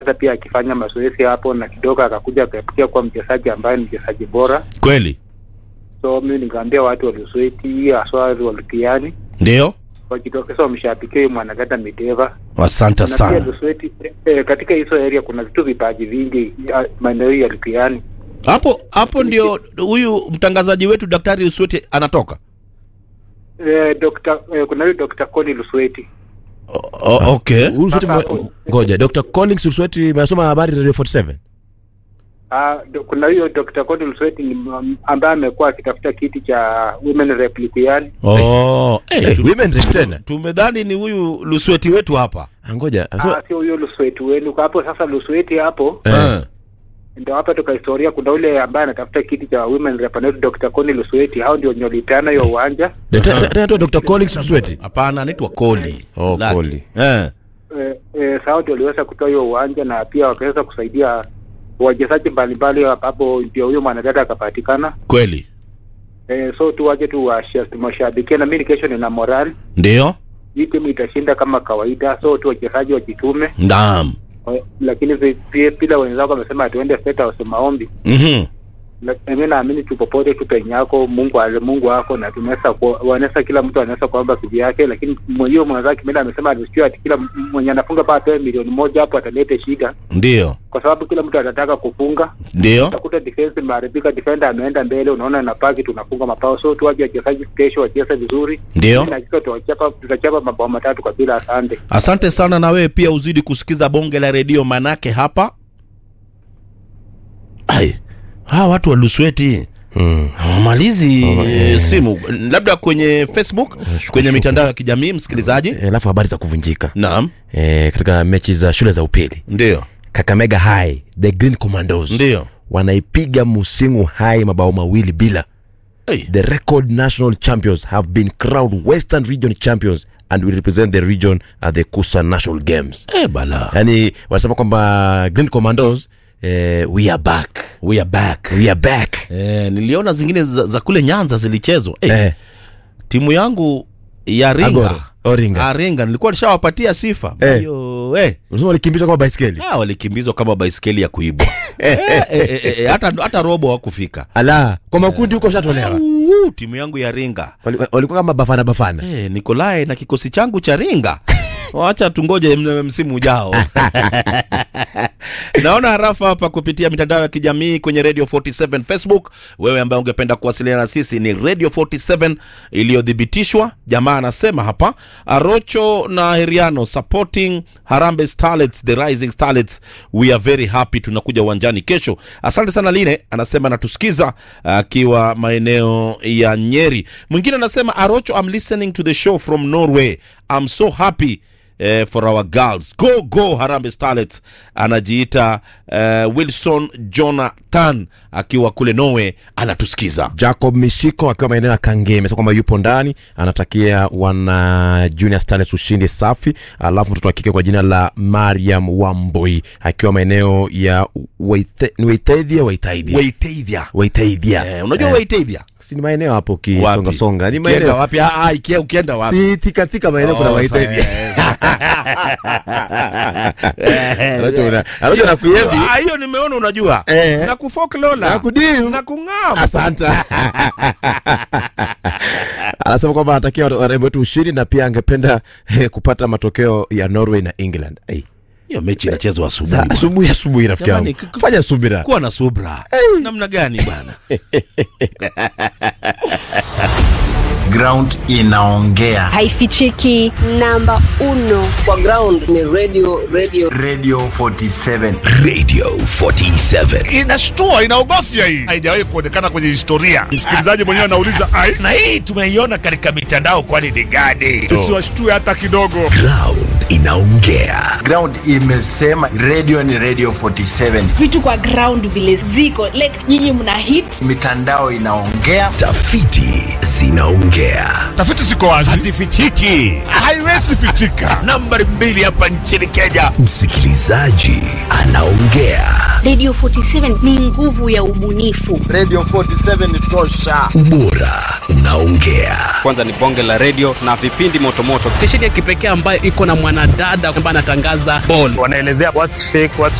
sasa pia akifanya mazoezi hapo na kidogo akakuja akapikia kuwa mchezaji ambaye ni mchezaji bora. Kweli So mimi nikaambia watu wa Lusweti haswa Walutiani ndio, wajitokeza wamshabikie mwanadada Mideva asante na pia sana. Lusweti eh, katika hizo area kuna vitu vipaji vingi ya- maeneo ya Lutiani. Hapo hapo ndio huyu mtangazaji wetu Daktari Uswete anatoka. Eh, Dr. eh, kuna huyu Dr. Koni Lusweti O, o, okay. Usweti Sasa mwe- hapo- ngoja Dr. Collins Usweti amesoma habari Radio 47 Ah, do, kuna huyo Dr. Koni Lusweti ni m- ambaye amekuwa akitafuta kiti cha women rep Lutiani. Oh, eh, Eh, tu- women rep tena tumedhani ni huyu Lusweti wetu hapa. Ah, ngoja amesoma- Ah, sio huyo Lusweti wenu kwa hapo sasa. Lusweti hapo Eh. Eh. ndio hapa toka historia, kuna ule ambaye anatafuta kiti cha women rep anaitwa Dr. Koni Lusweti. Hao ndio wenye walipeana hiyo uwanja Tena- tena tu Dr. Collins Usweti Hapana, anaitwa Koli. Oh, Laki. Koli. Eh. eh, eh, sao ndio waliweza kutoa hiyo uwanja na pia wakaweza kusaidia wachezaji mbalimbali, hapo ndio huyo mwanadada akapatikana. Kweli. Eh, so tu waje tu washa- tumwashabikie, na mimi kesho nina morali, Ndio. hii timu itashinda kama kawaida, so tu wachezaji wajitume, Naam. Eh, lakini vi- pia pila wenzako wamesema tuende State House maombi Mhm. Na- mimi naamini tu popote tu penye yako Mungu ale Mungu wako na tunaweza ku- wanaweza kila mtu anaweza kuomba kivi yake, lakini mwenyewe mwenzake mimi amesema alisikia ati kila m- mwenye anafunga paa atoe milioni moja hapo atalete shida, Ndio. kwa sababu kila mtu anataka kufunga. Ndio. Utakuta defense imeharibika, defender ameenda mbele, unaona na paki tunafunga mapao. So tuwaje wachezaji kesho wacheze vizuri, Ndio. Mimi najua tutachapa tutachapa mabao matatu kwa bila. Asante. Asante sana na wewe pia uzidi kusikiza bonge la redio manake hapa. Ai. Hawa watu wa Lusweti Mm. hawamalizi eh, simu labda kwenye Facebook, kwenye mitandao ya kijamii msikilizaji. Eh, alafu habari za kuvunjika Naam. eh, katika mechi za shule za upili Ndio. Kakamega High the Green Commandos Ndio. wanaipiga Musingu High mabao mawili bila Hey. the record national champions have been crowned western region champions and will represent the region at the kusa national games Eh, bala. yani wanasema kwamba green commandos eh, we are back We are back. we are back Eh, niliona zingine za, za kule Nyanza zilichezwa. Eh, eh, timu yangu ya Ringa. Agoro, Oringa. Ah, Ringa nilikuwa nishawapatia sifa. Eh. Hiyo eh. unasema walikimbizwa kama baiskeli Ah, walikimbizwa kama baiskeli ya kuibwa. eh, eh, eh, eh, hata hata robo hawakufika. ala kwa makundi huko shatolewa Uu, timu yangu ya Ringa. Wali- walikuwa kama bafana bafana Eh, Nikolai na kikosi changu cha Ringa. Wacha tungoje m- msimu ujao. Naona harafa hapa kupitia mitandao ya kijamii kwenye Radio 47 Facebook. Wewe ambaye ungependa kuwasiliana na sisi ni Radio 47 iliyothibitishwa. Jamaa anasema hapa Arocho na Heriano supporting Harambee Starlets, the rising starlets. We are very happy. Tunakuja uwanjani kesho. Asante sana Line, anasema anatusikiza akiwa maeneo ya Nyeri. Mwingine anasema Arocho, I'm listening to the show from Norway. I'm so happy eh, for our girls go go Harambee Starlets. Anajiita eh, Wilson Jonathan akiwa kule Norway anatusikiza. jacob misiko akiwa maeneo ya kange amesema kwamba yupo ndani anatakia wana junior starlets ushindi safi alafu mtoto wa kike kwa jina la mariam wamboi akiwa maeneo ya Waithe- ni waitaidhia waitaidhia Waitavia. waitaidhia Eh, unajua Eh, Waitavia? si ni maeneo hapo Wapi? kisongasonga ni Ukienda maeneo wapi? Ah, ah, ikia- ukienda wapi? si tikatika maeneo kuna Oh, waitaidhia sawa, Anacho una- anacho nakuyembi. Ah, hiyo nimeona unajua Eh. na kufoklola Na kudiu. na kung'am asante anasema kwamba anatakia wat- warembo wetu ushindi na pia angependa eh, kupata matokeo ya norway na england Ai, hiyo mechi inachezwa sa- asubuhi bwana. asubuhi asubuhi rafiki Jamani, yangu k- k- fanya subira kuwa na subra namna gani bwana ground inaongea haifichiki namba uno kwa ground ni radio radio radio 47 Radio 47. inashtua inaogofya hii haijawahi kuonekana kwenye historia msikilizaji mwenyewe anauliza ai Na hii tumeiona katika mitandao kwani ni gani? tusiwashtue hata kidogo Ground inaongea. ground imesema radio ni radio 47 vitu kwa ground vile ziko like nyinyi mna hit mitandao inaongea Tafiti zinaongea. tafiti ziko wazi Hazifichiki. haiwezi pichika Nambari mbili hapa nchini Kenya. Msikilizaji anaongea. Radio 47 ni nguvu ya ubunifu. Radio 47 ni tosha. Ubora unaongea. Kwanza ni bonge la radio na vipindi motomoto. Stesheni ya kipekee ambayo iko na mwanadada ambaye anatangaza ball. Wanaelezea what's fake, what's